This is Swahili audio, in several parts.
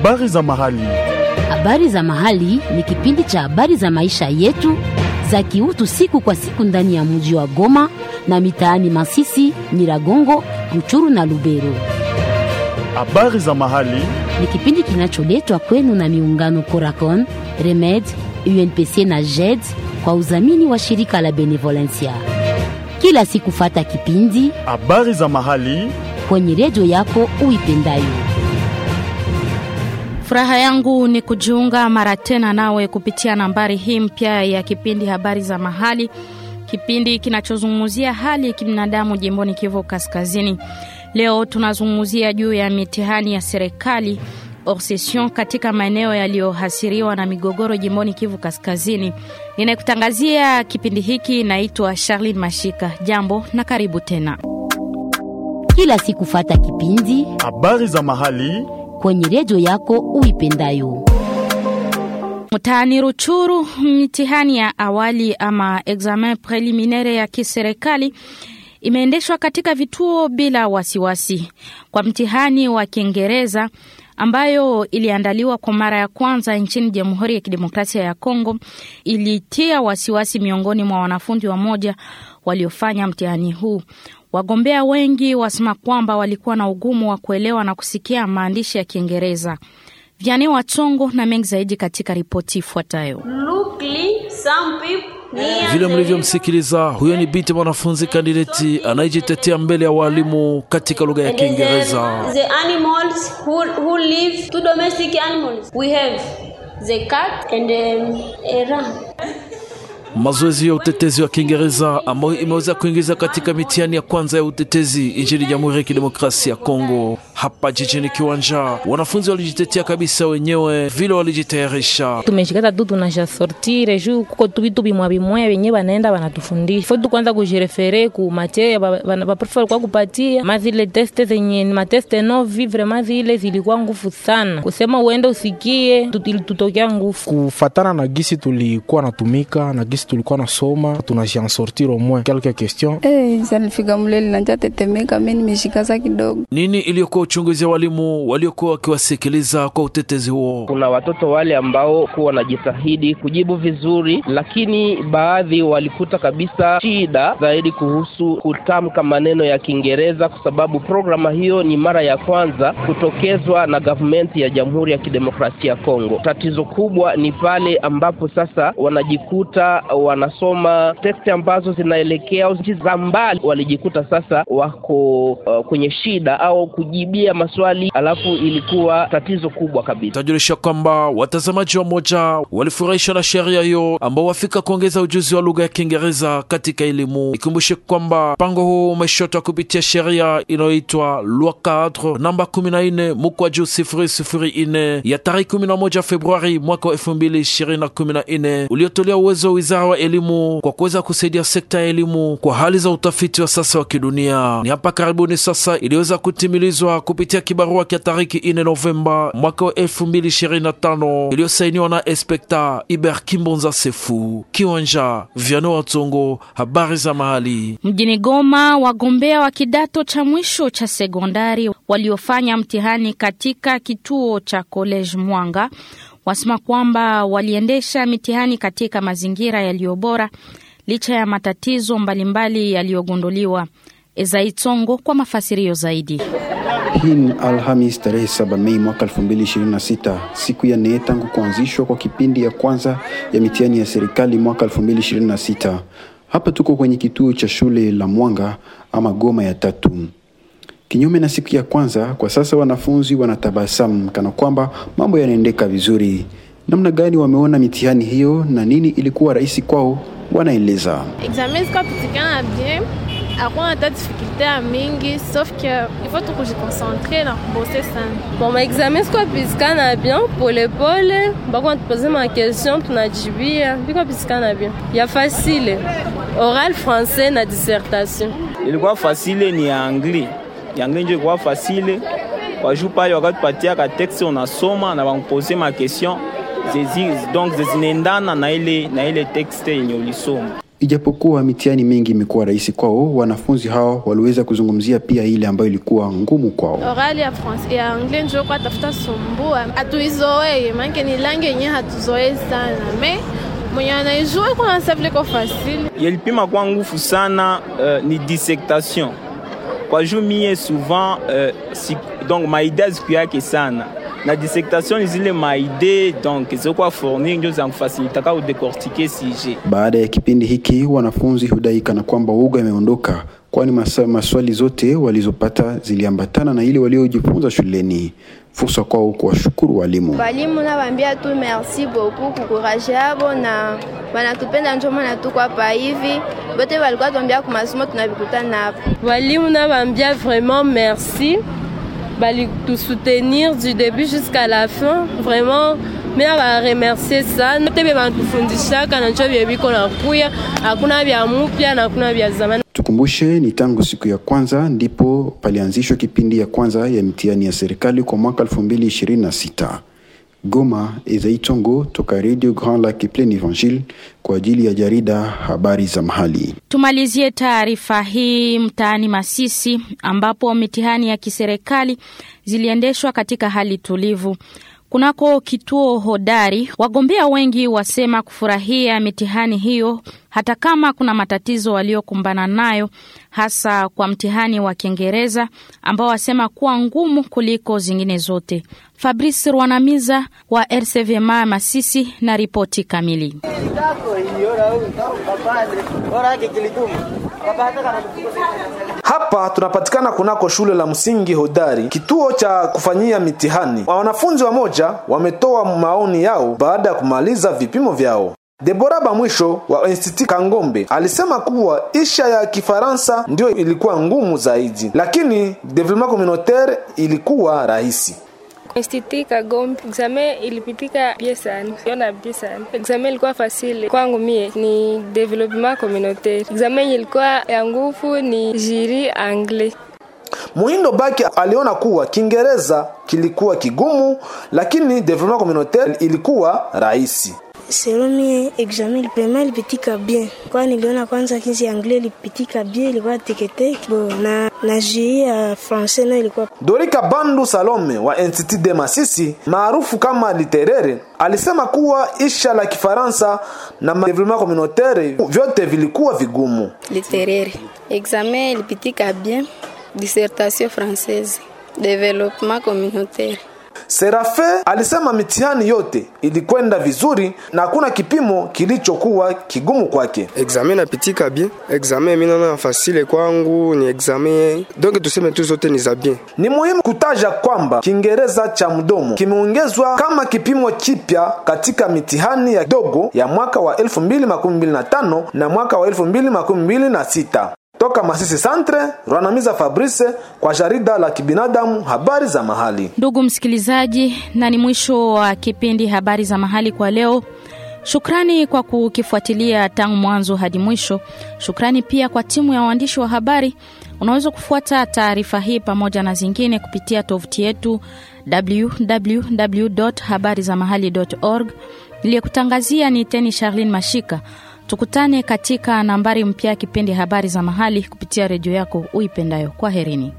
Habari za mahali. Habari za mahali ni kipindi cha habari za maisha yetu za kiutu siku kwa siku ndani ya mji wa Goma na mitaani Masisi, Nyiragongo, Ruchuru na Lubero. Habari za mahali. Ni kipindi kinacholetwa kwenu na miungano Coracon, Remed, UNPC na JED kwa udhamini wa shirika la Benevolencia. Kila siku fata kipindi Habari za mahali. kwenye redio yako uipendayo. Furaha yangu ni kujiunga mara tena nawe kupitia nambari hii mpya ya kipindi habari za mahali, kipindi kinachozungumzia hali ya kibinadamu jimboni Kivu Kaskazini. Leo tunazungumzia juu ya mitihani ya serikali obsession katika maeneo yaliyohasiriwa na migogoro jimboni Kivu Kaskazini. Ninayekutangazia kipindi hiki naitwa Charlene Mashika. Jambo na karibu tena. Kila siku fata kipindi Habari za mahali. kwenye redio yako uipendayo. Mtaani Ruchuru, mitihani ya awali ama examen preliminaire ya kiserikali imeendeshwa katika vituo bila wasiwasi. Kwa mtihani wa Kiingereza ambayo iliandaliwa kwa mara ya kwanza nchini Jamhuri ya Kidemokrasia ya Kongo, ilitia wasiwasi miongoni mwa wanafunzi wamoja waliofanya mtihani huu. Wagombea wengi wasema kwamba walikuwa na ugumu wa kuelewa na kusikia maandishi ya Kiingereza. Vyane Watsongo na mengi zaidi katika ripoti ifuatayo. Luckily, some people near Vile the mlivyomsikiliza, huyo ni binti mwanafunzi kandidati anayejitetea mbele ya walimu katika lugha ya And then Kiingereza. the animals who, who live, two domestic animals. We have the cat and um, a ram. Mazoezi ya utetezi wa Kiingereza ambayo imeweza kuingiza katika mitihani ya kwanza ya utetezi nchini Jamhuri ya Kidemokrasia ya Kongo. Hapa jijini Kiwanja, wanafunzi walijitetea kabisa wenyewe vile walijitayarisha. tumeshikata tu tunashasortire juu kuko tu vitu bimwa bimwe benye banaenda banatufundisha fo tu kwanza kujirefere ku materia baprofe walikuwa kupatia ma zile teste zenye ni mateste novi vrema zile zilikuwa ngufu sana kusema uende usikie tu- ilitutokea ngufu kufatana na gisi tulikuwa natumika na gisi tulikuwa nasoma tunajian sortir au moins quelques questions Eh, salifika mleli nanja tetemeka, mimi nimeshikaza kidogo. Nini iliyokuwa uchunguzi wa walimu waliokuwa wakiwasikiliza kwa utetezi huo? Kuna watoto wale ambao kuwa wanajitahidi kujibu vizuri, lakini baadhi walikuta kabisa shida zaidi kuhusu kutamka maneno ya Kiingereza, kwa sababu programa hiyo ni mara ya kwanza kutokezwa na gavumenti ya Jamhuri ya Kidemokrasia ya Kongo. Tatizo kubwa ni pale ambapo sasa wanajikuta wanasoma teksti ambazo zinaelekea nchi za mbali, walijikuta sasa wako uh, kwenye shida au kujibia maswali, alafu ilikuwa tatizo kubwa kabisa. Tajulisha kwamba watazamaji wa moja walifurahishwa na sheria hiyo ambao wafika kuongeza ujuzi wa lugha ya Kiingereza katika elimu. Ikumbushe kwamba mpango huu umeshotwa kupitia sheria inayoitwa Loi Cadre namba 14 mkwaju 004 ya tarehe 11 Februari mwaka wa 2014 uliotolea uwezo wa wizara wa elimu kwa kuweza kusaidia sekta ya elimu kwa hali za utafiti wa sasa wa kidunia. Ni hapa karibuni sasa iliweza kutimilizwa kupitia kibarua kia tariki 4 Novemba mwaka wa 2025 iliyosainiwa na Inspekta Iber Kimbonza Sefu. Kiwanja Vyano Watsongo, habari za mahali. Mjini Goma, wagombea wa kidato cha mwisho cha sekondari waliofanya mtihani katika kituo cha College Mwanga wasema kwamba waliendesha mitihani katika mazingira yaliyo bora licha ya matatizo mbalimbali yaliyogunduliwa. Ezai Tsongo kwa mafasirio zaidi. Hii ni Alhamis tarehe 7 Mei mwaka 2026, siku ya nne tangu kuanzishwa kwa kipindi ya kwanza ya mitihani ya serikali mwaka 2026. Hapa tuko kwenye kituo cha shule la Mwanga ama Goma ya tatu. Kinyume na siku ya kwanza, kwa sasa wanafunzi wanatabasamu kana kwamba mambo yanaendeka vizuri. Namna gani wameona mitihani hiyo na nini ilikuwa rahisi kwao, wanaeleza. examen zikapitikana bien hakuna hata dificulte ya mingi sauf que il faut tukujikoncentre na kubose sana bon maexamen zikapitikana bien polepole bako natupoze maquestion tunajibia bikapitikana bien ya facile oral français na dissertation ilikuwa fasile ni ya angli ya angli njo ilikuwa fasile kwa juu pale wakatupatia ka texte unasoma na bakupose ma question zezi donc zinaendana na ile na ile texte yenye ulisoma Ijapokuwa mitihani mingi imekuwa rahisi kwao, wanafunzi hao waliweza kuzungumzia pia ile ambayo ilikuwa ngumu kwao. Orali ya France ya anglais njo kwa tafuta sumbua, hatuizoee manake ni langi yenyewe hatuzoee sana me mwenye anaijua kwa nasa vile ko facile. Yelipima kwa ngufu sana uh, ni dissertation kwa juu mie souvent uh, si, donc maide azikuyake sana na dissertation ni zile maide donc zilikuwa fournir ndio zankufasilitaka udecortike sujet. Baada ya kipindi hiki, wanafunzi hudai kana kwamba uoga imeondoka, kwani masa- maswali zote walizopata ziliambatana na ile waliojifunza shuleni. Fursa kwao kuwashukuru walimu. Walimu nawaambia tu merci beaucoup kukuraje yabo na wanatupenda njo maana tuko hapa hivi. Bote walikuwa tuambia kwa masomo tunavikutana hapo. Walimu nawaambia vraiment merci balitusoutenir du début jusqu'à la fin vraiment mi nabaremercie sana te bye banatufundishaka na njo bye biko nakuya hakuna vya mupya na hakuna vya zamani Tukumbushe, ni tangu siku ya kwanza ndipo palianzishwa kipindi ya kwanza ya mitihani ya serikali kwa mwaka 2026. Goma, Ezai Tongo toka Radio Grand Lac Plein Evangile kwa ajili ya jarida habari za mahali. Tumalizie taarifa hii mtaani Masisi ambapo mitihani ya kiserikali ziliendeshwa katika hali tulivu. Kunako kituo hodari, wagombea wengi wasema kufurahia mitihani hiyo hata kama kuna matatizo waliokumbana nayo, hasa kwa mtihani wa Kiingereza ambao wasema kuwa ngumu kuliko zingine zote. Fabrice Rwanamiza wa RCVMA Masisi na ripoti kamili. Hapa tunapatikana kunako shule la msingi Hodari, kituo cha kufanyia mitihani. Wanafunzi wamoja wametoa maoni yao baada ya kumaliza vipimo vyao. Debora Bamwisho wa Institut Kangombe alisema kuwa isha ya Kifaransa ndio ilikuwa ngumu zaidi, lakini development communautaire ilikuwa rahisi. Institut Kagombe examen ilipitika bie sana, yona bie sana. Examen ilikuwa fasile kwangu mie ni development communautaire. Examen ilikuwa ya nguvu ni jiri anglais. Muhindo Baki aliona kuwa Kiingereza kilikuwa kigumu, lakini development communautaire ilikuwa rahisi. Selon mie examen ilipema ilipitika bien, kwa niliona kwanza kinzi anglais ilipitika bien, ilikuwa teketeke bo na na jui ya français nayo ilikuwa Dorika Bandu Salome wa Institut de Masisi maarufu kama Literere alisema kuwa isha la Kifaransa na development communautaire vyote vilikuwa vigumu. littéraire. Examen ilipitika bien, dissertation française, développement communautaire. Serafe alisema mitihani yote ilikwenda vizuri na hakuna kipimo kilichokuwa kigumu kwake. examen napitika bien examen mi naona fasile kwangu ni examen donc tuseme tu zote ni za bien Ni muhimu kutaja kwamba Kiingereza cha mdomo kimeongezwa kama kipimo kipya katika mitihani ya dogo ya mwaka wa 2025 na mwaka wa 2026. Toka Masisi Centre, Rwanamiza Fabrice kwa jarida la kibinadamu habari za mahali. Ndugu msikilizaji, na ni mwisho wa kipindi habari za mahali kwa leo. Shukrani kwa kukifuatilia tangu mwanzo hadi mwisho. Shukrani pia kwa timu ya waandishi wa habari. Unaweza kufuata taarifa hii pamoja na zingine kupitia tovuti yetu www.habarizamahali.org. Niliyekutangazia ni Teni Charlene Mashika. Tukutane katika nambari mpya ya kipindi habari za mahali kupitia redio yako uipendayo. Kwa herini.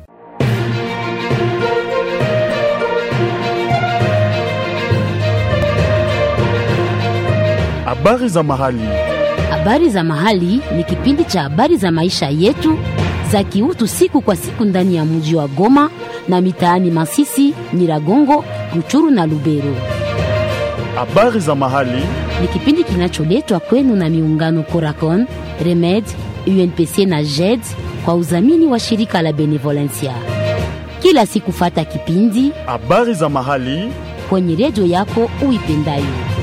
Habari za mahali. Habari za mahali ni kipindi cha habari za maisha yetu za kiutu siku kwa siku ndani ya mji wa Goma na mitaani Masisi, Nyiragongo, Ruchuru na Lubero. Habari za mahali. Ni kipindi kinacholetwa kwenu na miungano Coracon, Remed, UNPC na JED kwa udhamini wa shirika la Benevolencia. Kila siku fata kipindi Habari za mahali. kwenye redio yako uipendayo.